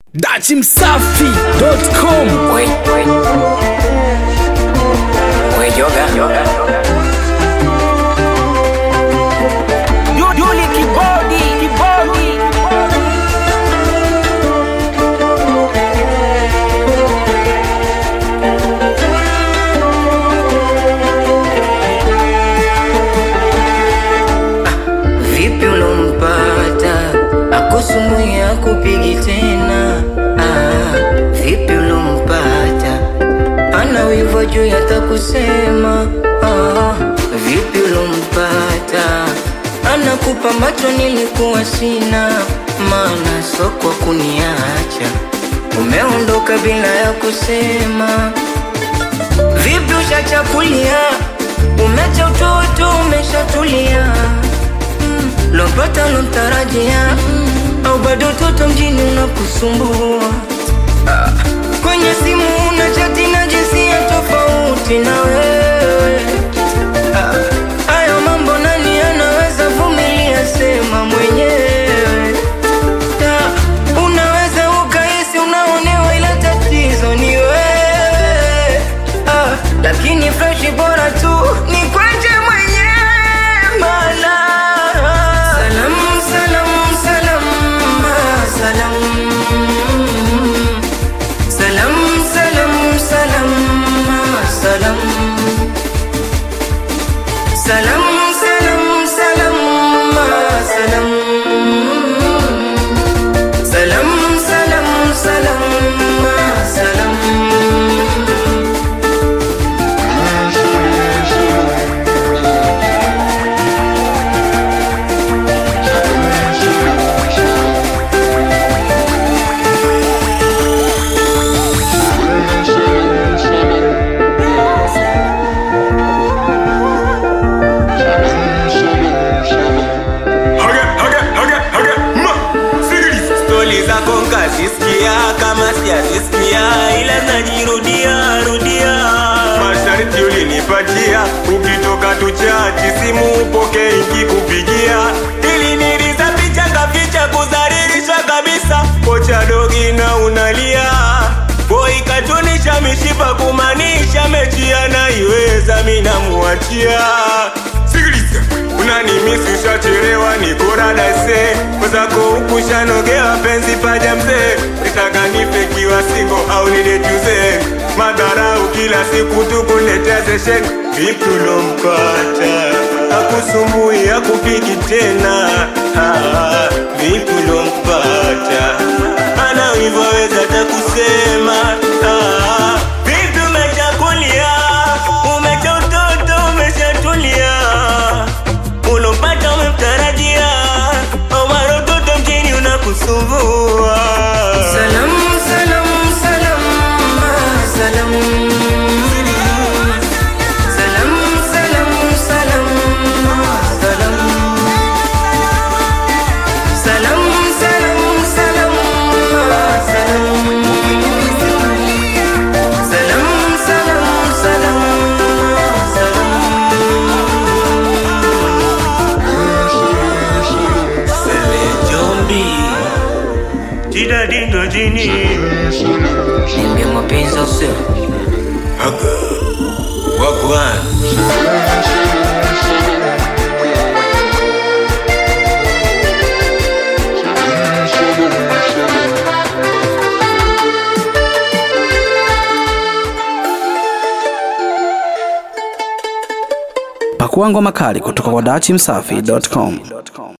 dachimsafi.com Wait, wait. Wait, yoga. Yoga. Yuli kibodi kibodi Vipi ulompata akusumbui akupigi tena? Ah, vipi ulompata ana wivo juu yatakusema? Ah, vipi ulompata anakupa macho nilikuwa sina, maana soko kuniacha umeondoka bila ya kusema. Vipi ushachakulia, umecha utoto, umeshatulia mm. Lompata lomtarajia mm. Au bado toto mjini unakusumbua ah. Kwenye simu una chati na jinsia tofauti na wewe ah. Hayo mambo nani anaweza vumilia? Sema mwenyewe ah. Unaweza ukahisi unaonewa, ila tatizo ni wewe ah. Lakini freshi bora tu ni kwenje mwenyewe mana Salam, salam, salam, ah, salam Salam, salam, salam, ah, salam Salam, salam, salam, ah, salam Salam, salam, salam, ah, salam Haga, haga, haga, haga, ma, sikiliza. stori zako nkazisikia kama sijazisikia ila najirudia rudia masharti ulinipatia ukitoka tuchachi simu upoke ikikupigia ili niliza picha kaficha kudhalilisha kabisa kocha dogi na unalia boi katunisha mishipa kumaanisha mechi anaiweza minamuachia sikiliza unanimisi ushachelewa nikoradase mwenzako huku shanogewa penzi paja mzee nitaka nife kiwa singo au nidejuze madharau kila siku tukuletea seshen vipi ulompata akusumbui akupigi tena ah, vipi ulompata ana hivyo weza takusema ah, vipi umechakulia umecha utoto umeshatulia ulompata umemtarajia omara utoto mjini unakusumbua Salam, salam, salam, ah, salam. Salam, salam, salam, ah, salam. Salam, salam, salam, ah, salam. Salam, salam, salam, ah, jombi jida dindo jini salam. Niambie mapenzi au sio? Aga. wagwan pakua ngoma kali kutoka kwa dachimsafi.com